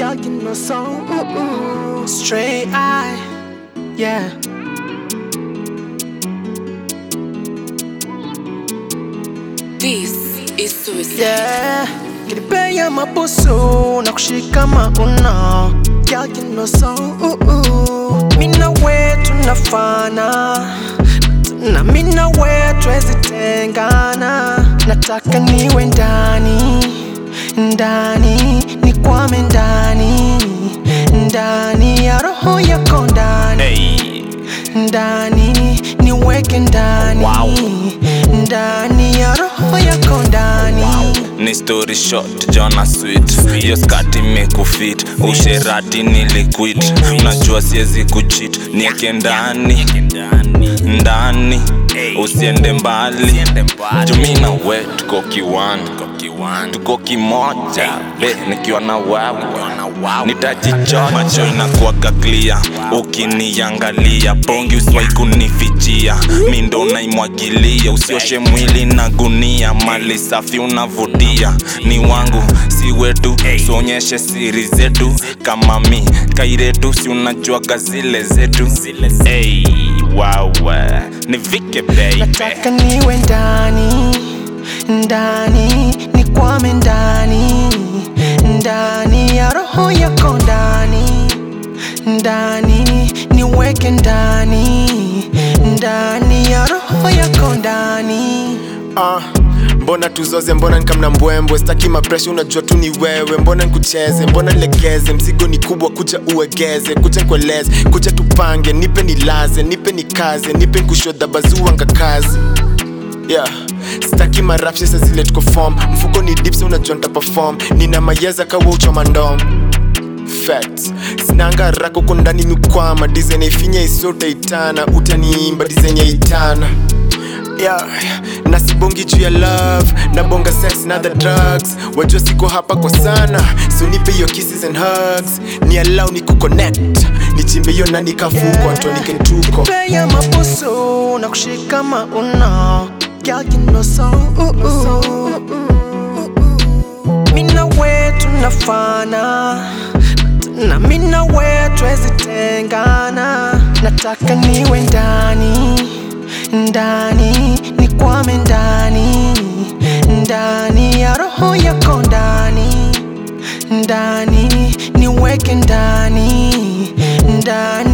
Girl, you know so ooh, ooh. straight eye, yeah. This is suicide. Yeah, kilipea mabusu na kushika mauno Girl, you know so ooh, ooh. Mina we tunafana na mina we twezi tengana nataka niwe ndani ndani nikwame ndani ndani ya roho yako ndani Hey, ndani niweke ndani Wow. ndani ya roho yako ndani ni story short jona sweet hiyo skati imekufit usherati niliquit unajua siwezi kuchit nieke ndani ndani usiende mbali jumina we tuko kiwani tuko kimoja be nikiwa na wewe nitajichocha macho inakuwaga clear ukiniangalia bongi usiwai kunifichia mi ndo naimwagilia usioshe mwili na gunia mali safi unavutia ni wangu si wetu suonyeshe siri zetu kama mi kairetu si unajuaga zile zetu hey, wawe nivike baby nataka niwe ndani ndani nikwame ndani ndani ya roho yako ndani ndani niweke ndani ndani ya roho yako ndani Ah, mbona tuzoze mbona nikamna mbwembwe staki mapresha unajua tu ni wewe mbona nikucheze mbona nilegeze mzigo ni kubwa kuja uegeze kuja nkueleze kuja tupange nipe nilaze nipe nikaze nipe nkushodha bazuanga kazi yeah staki marapsha sa zile tuko form mfuko ni dips unajua nitaperform nina mayeza kawa uchoma ndom facts sinanga rako ko ndani mikwama design ifinya isote itana utaniimba design ya itana yeah, nasibongi juu ya love nabonga sex na the drugs wajua siko hapa kwa sana so nipe hiyo kisses and hugs ni allow ni kuconnect nichimbe hiyo na nikafukwa tuanike tuko Pea mabusu na kushika mauno Girl, you know so ooh, ooh. Mina we tunafana na mina we twezi tengana nataka niwe ndani ndani nikwame ndani ndani ya roho yako ndani ndani niweke ndani ndani